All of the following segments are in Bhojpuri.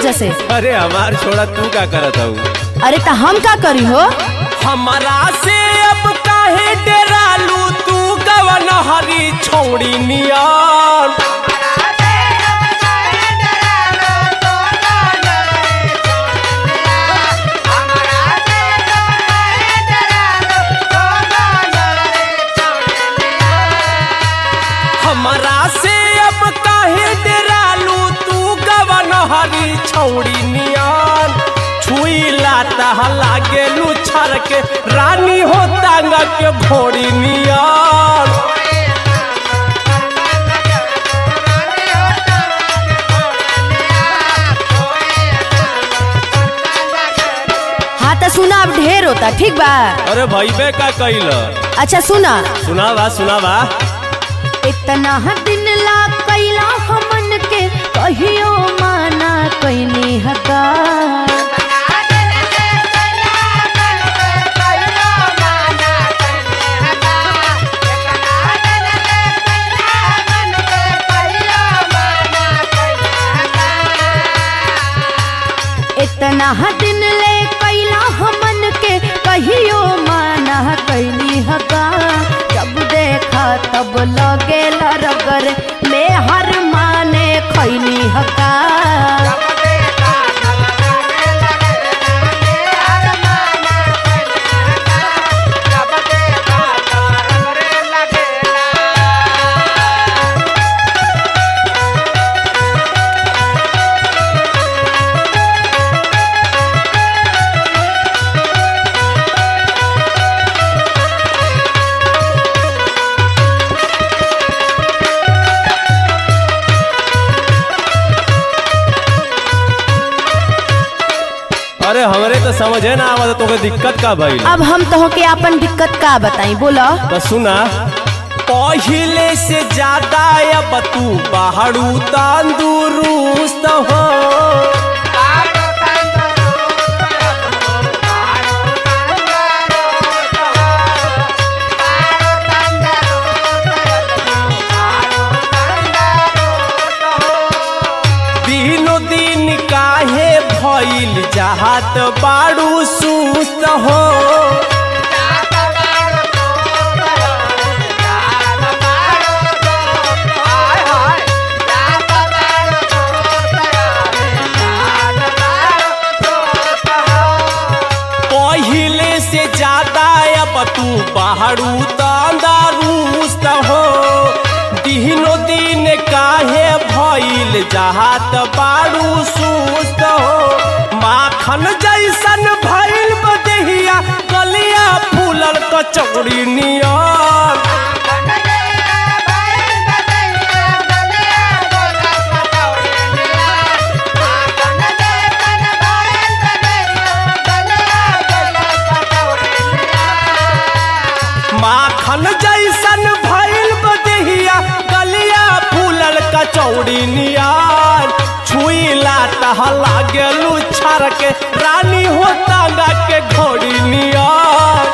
वजह से अरे हमार छोड़ा तू का करत हूँ अरे तो हम का करी हो हमारा से अब काहे डरालू तू कवन हरी छोड़ी नियान हमारा से अब काहे डरालू तू कवन हरी छोड़ी नियान छुईला तह लागे लुछर के रानी हो तांगा के घोड़ी नियान हाँ तो सुना अब ढेर होता ठीक बा अरे भैबे का कैल अच्छा सुना सुनावा सुनावा इतना दिन ला कैला हमन के कहियो माना कैनी हका इतना दिन ले कैला हमन के कहियो माना कैनी हका जब देखा तब लगे रगर में हर माने खैनी हका अरे हमरे तो समझे ना आवत तोके दिक्कत का भइल अब हम तो के अपन दिक्कत का बताई बोलो तो सुना पहिले से ज्यादा अब तू बाहरू तंदुरुस्त हो दिनो दिन काहे भइल चाहत बाड़ू सुस्त हो पहिले से ज्यादा अब तू बाहरू तंदरुस्त हो दिनो दिन काहे भइल जहात बाड़ू सुस्त हो माखन जैसन भइल बदेहिया कलिया फूलल कचौड़ी नियर माखन जैसन भइल बदेहिया गलिया फूलल कचौड़ी नियार छुईला तह लागेलू छर के रानी हो तांगा के घोड़ी नियार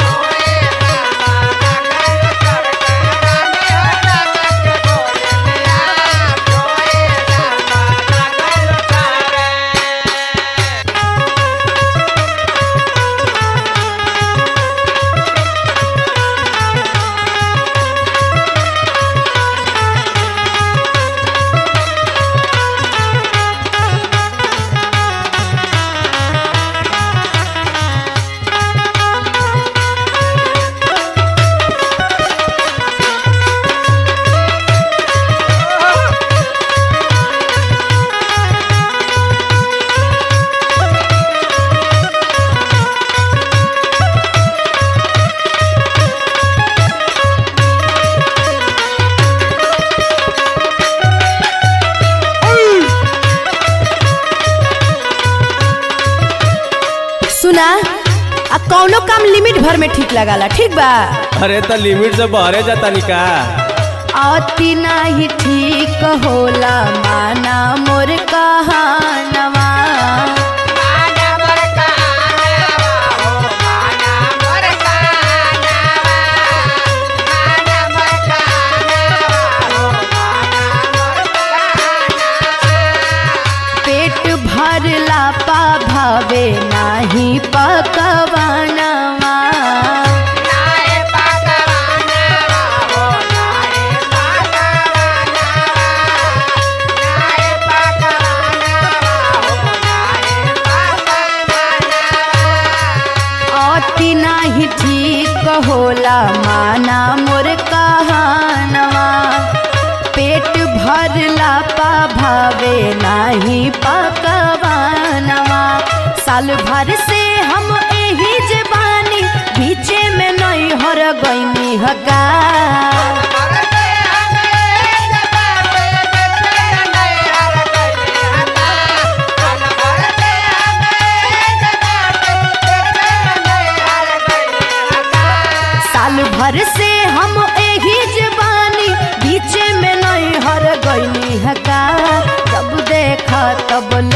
सुना आ कौनो काम लिमिट भर में ठीक लगाला ठीक बा अरे तो लिमिट से बहरे जाता निका अति नाही ठीक होला माना मोर कहानवा पेट भरला होला माना मोर कहानवा पेट भरला पा भावे नाही पकवानवा साल भर से हम एही जबानी बीचे में नहीं हर गईनी हका साल भर से हम एही जबानी बीचे में नहीं हर गईनी हका जब देखा तब